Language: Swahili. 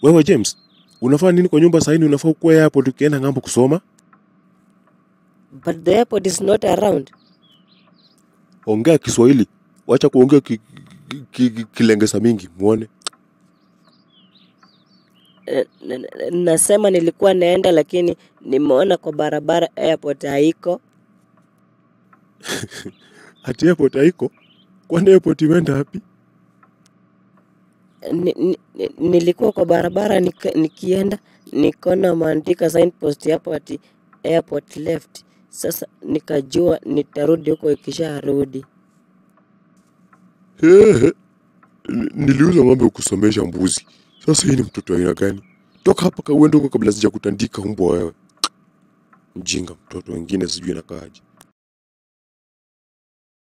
Wewe James, unafanya nini kwa nyumba saini? Unafaa ukuwe airport ukienda ng'ambo kusoma. But the airport is not around. Ongea Kiswahili, wacha kuongea ki, ki, ki, kilengesa mingi muone. Eh, n- n- Nasema nilikuwa naenda lakini nimeona kwa barabara airport haiko. Ati airport haiko? Kwani airport imeenda wapi? Ni, ni, ni- nilikuwa kwa barabara nika, nikienda nikaona maandika signpost hapo ati airport left. Sasa nikajua nitarudi huko ikisharudi. Hehe, N- niliuza ng'ombe kusomesha mbuzi. Sasa hii ni mtoto wa aina gani? Toka hapa ka uende huko kabla sija kutandika mbwa wewe. Mjinga mtoto wengine sijui nakaaje.